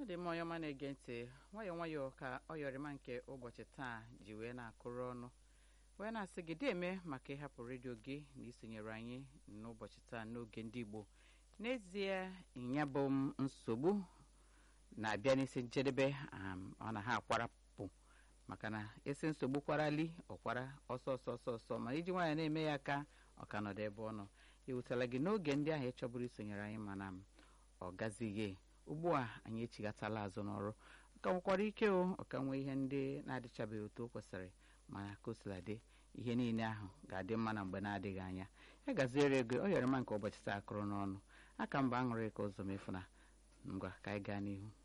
dị mma onye ọma na-ege ntị nwayọọ nwayọọ ka ọ yọrịma nke ụbọchị taa ji wee na-akụrụ ọnụ wee na-asị gị deme maka ịhapụ redio gị na isonyere anyị n'ụbọchị taa n'oge ndị Igbo n'ezie ịnya bụ m nsogbu na-abịa n'isi njedebe ọ na ha akwarapụ maka na esi nsogbu kwarali ọkwara ọsọ ọsọ ọsọ ọsọ ma iji nwaanyị na-eme ya ka ọ ka nọdụ ebe ọ nọ ewutela gị n'oge ndị ahụ ịchọburu isonyere anyị mana ọ gazighị ugbu a anyị echighatala azụ n'ọrụ ka nwekwara ike o ọka nwee ihe ndị na-adịchabeghị otu o kwesịrị mana ka o sila dị ihe niile ahụ ga-adị mma na mgbe na-adịghị anya ya gaziere ego ọ yọrọ ma nke ụbọchị taa akụrụ n'ọnụ aka mba aṅụrị ka ụzọ mefu na ngwa ka anyị gaa n'ihu